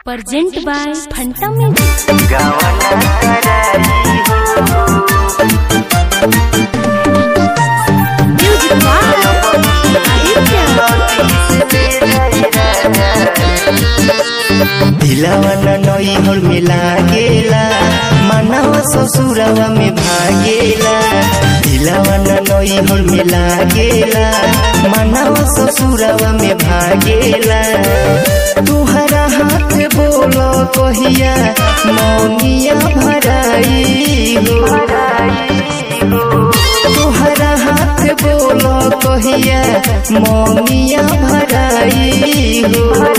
Present by Phanta Music. गावना कराई हो Music by दिलावा नई हर में लागेला मनवा ससुरवा में भागेला दिलावा नई हर में लागेला मनवा ससुरवा में भागेला तुहरा हाथ बोलो कहिया मौनिया भराई हो तुहरा हाथ बोलो कहिया मौनिया भराई हो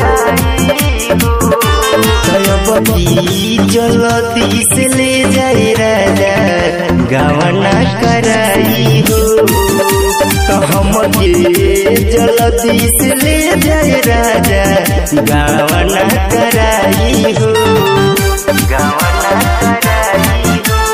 तयबती जलती से ले जाए राजा गावना कराई हो तो हम के जलती से ले जाए राजा गावना कराई हो गावना कराई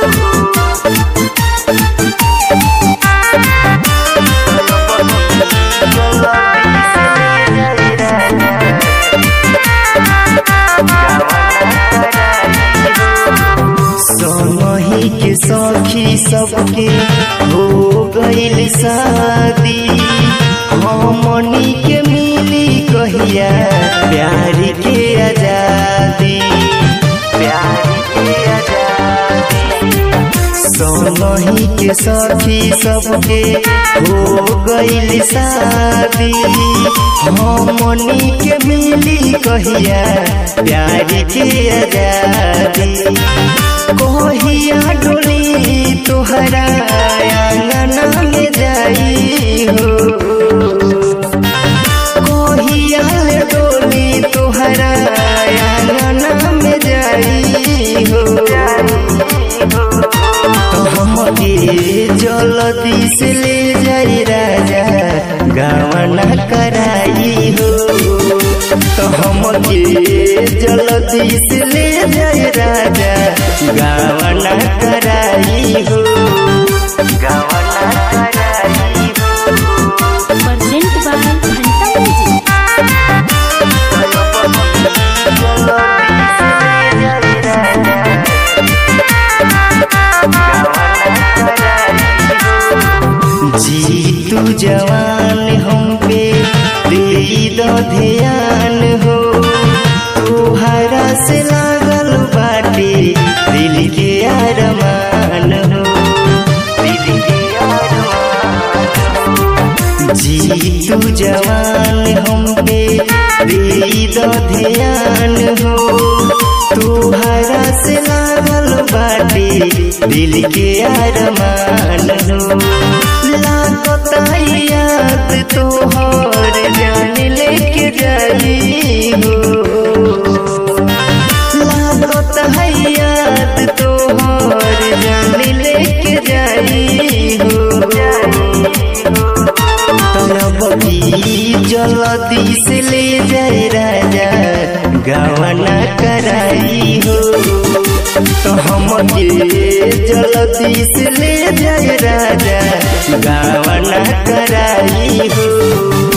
सोनही के सखी सबके हो गईल शादी हमनी के मिली कहिया प्यार के आजादी प्यार के आजादी सोनही के सखी सबके हो गईल शादी हमनी के मिली कहिया प्यार के आजादी कहिया डोली तोहरा आंगना में जाई हो कहिया ले डोली तोहरा आंगना में जाई हो तो हमके जल्दी से ले जाई राजा गावना कराई हो तो हमके जल्दी से ले जाई राजा गावना कराई हो गावना कराई हो Present by Phanta Music. जी तू जवान हम पे दे दो ध्यान हो तुहरा से लागल बाटे दिल के अरमान हो दिल के अरमान जी तू जवान हम पे दे दो ध्यान हो तुहरा से लागल बाटे दिल के अरमान हो लागता याद तोहर जान लेके जाई हो लागता याद तोहर जान लेके जाई हो तलबी जल्दी से ले जाए राजा गावना कराई हो तो हम के जल्दी से ले जाए राजा गावना कराई हो